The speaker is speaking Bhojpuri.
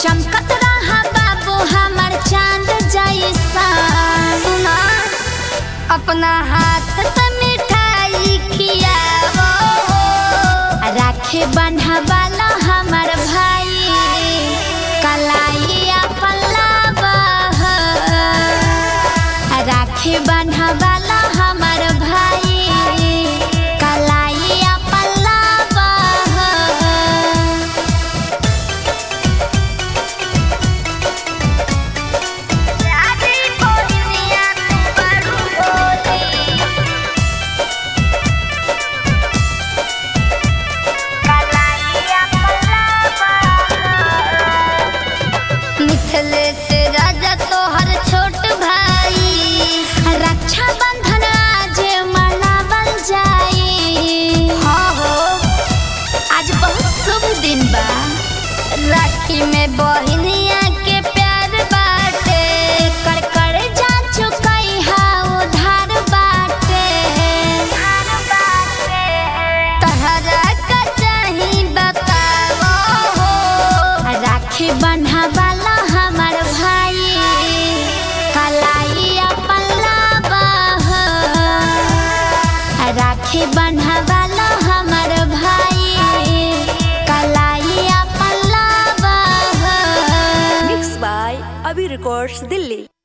चमकत रहा बाबू हमर चांद जैसा सुना अपना हाथ से मिठाई खियावो राखे बंधवाला हमर भाई कलाइया पल्लावा राखे बंधवाला हमर भाई कलाइया पल्लावा राधे बोलिया बड़ू बोली कलाइया पल्लावा मिथिलेश राजा तोहर छोट भाई रक्षा बंधन आज मनावल जाई हाँ हो आज बहुत शुभ दिन बा राखी में बहनिया के प्यार बाटे कर कर जा चुकई हा उधार बाटे तहरा का चाही बतावो हो राखी बंधवाला हमर भाई कलाइया पल्लावा हो राखी बंधवाला हमर भाई कलाइया पल्लावा हो Mixed by Abhi Records, Delhi.